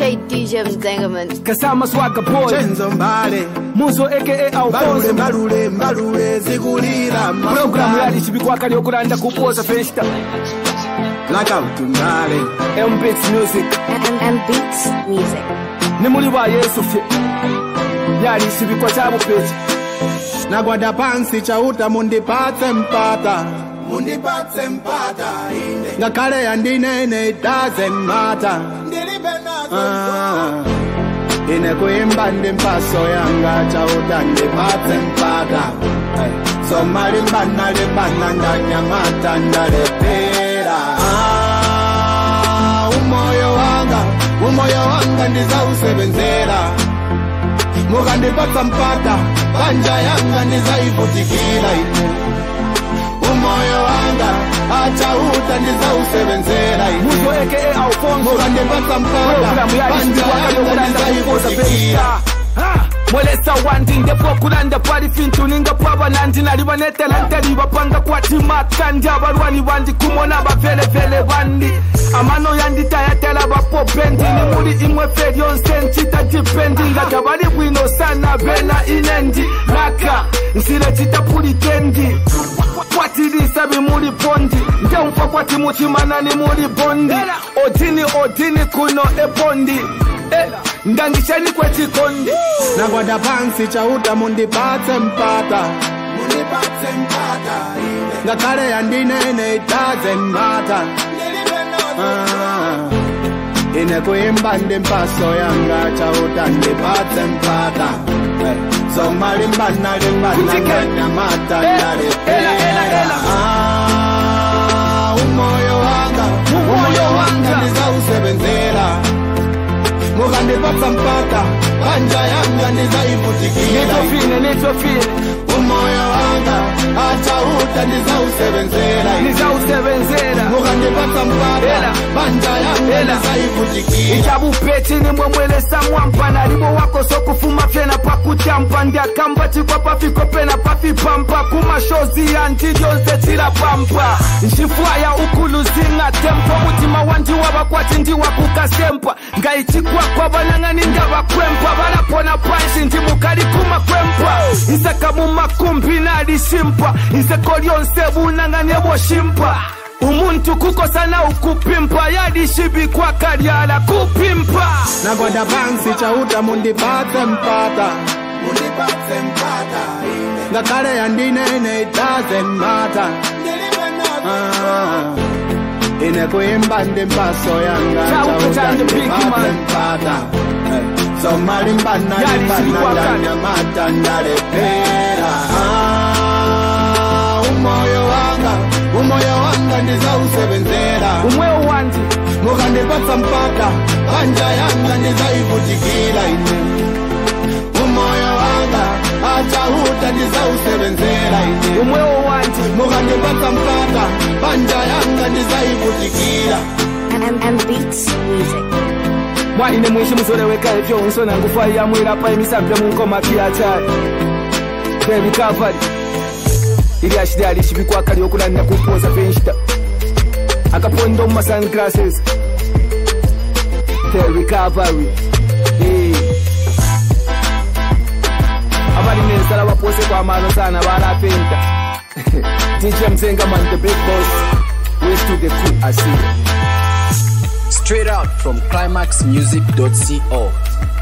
Appreciate DJ Mzengaman. Kasama Swagga Boy Chenzo Mbale Muzo aka Mbalule Alfonso mbalule mbalule zikulira Programu yali chibikwakali yokulanda kupoza festa Blackout Mbale M-Beats Music And, and Beats Music. ni muli ba Yesu fye yali chibikwa cha bupechi Nagwada pansi chauta mundipatse mpata Mundipatse mpata ine Ngakale yandinene it doesn't matter Ah, ine kuimba ndi mpaso yanga chauta ndipatse mpata hey. soma limbana limbana ndanyamata ndalepera ah, umoyo wanga umoyo wanga ndizausebenzera mukandipatsa mpata panja yanga ndizaivutikira ine umoyo wanga achauta ndizausebenzera ine Muzo aka Alfonso mukandipatsa mpata Programu yali panja chibikwakali yanga yokulanda kupoza ndizaivutikira festa Ha! mwelesa wandi ndepwokulanda pali fintu ninga pwava nandi nali banetalantali bapanga kwatimakandi abalwani bandi kumona bavelevele bandi amano yanditayatala bapopendi ni muli imwe fe lyonse ncita dipendi nga tabali bwino sana bena inendi laka nsile citapulikendi kwatilisa bimuli bondi ntemfa kwati muchimana ni muli bondi odini odini kuno ebondi Eh, ngangishani kwechikondi nagwada pansi chauta mundipatse mpata mundipatse mpata ngakhale yandinene it doesn't matter ah, ine kuimba ndi mpaso yanga chauta ndipatse mpata Eh, soma limbana limbana Kutike. nganyamata Eh, ndalepera ela, ela, ela. Ah, umoyo wanga Umoyo umoyo wanga wanga. ndizausebenzera mukandipatsa mpata panja yanga ndizaivutikira nitofine nitofine umoyo wanga achauta ndizausebenzera nizausebenzera mukandipatsa mpata Ela. panja yanga Ela. ndizaivutikira ichabupechi nimwe mwelesa mwampa nalibo wako sokufuma fyena pakutyampa ndiakamba chikwa pafiko pena pafipampa kumashozi yanti lyonse chilapampa nxifwaya ukuluzinga tempo mutima wanji wavakwati ndiwakukasempa ngayichikwakwa vanang'ani ndavakwempa valapona panshi ndimukali kumakwempa isaka mumakumbi nalishimpa iseko lyonse vunang'ani evoshimpa umuntu kukosana ukupimpa yalishibikwa kalyala kupimpa nagwada pansi chauta mundipatse mpata mundipatse mpata ngakhale yandinene it doesn't matter Ah, ine kuimba ndi mpaso yanga Chauta chauta chanje big ndipatse man. mpata Eh, soma limbana Yali limbana silikwakala. ndanyamata ndalepera Ah, umoyo wanga umoyo wanga ndizausebenzera umwewo wandi mukandipatsa mpata panja yanga ndizaivutikira ine umoyo wanga achauta ndizausebenzera ine umwewo wandi mukandipatsa mpata panja yanga ndizaivutikira And, and Beats Music. mwaine mwishi muzoreweka ivyo unsona ngufa yamwirapa emisambya munkoma piyachali the recovery ili ashili alishibikwa kali okulanira kupoza fenshita akapondo mu sunglasses the recovery Eh. abali nensala bapose kwamano sana balapenta dj mzengaman the big boss west to the crew asile Straight out from climaxmusic.co.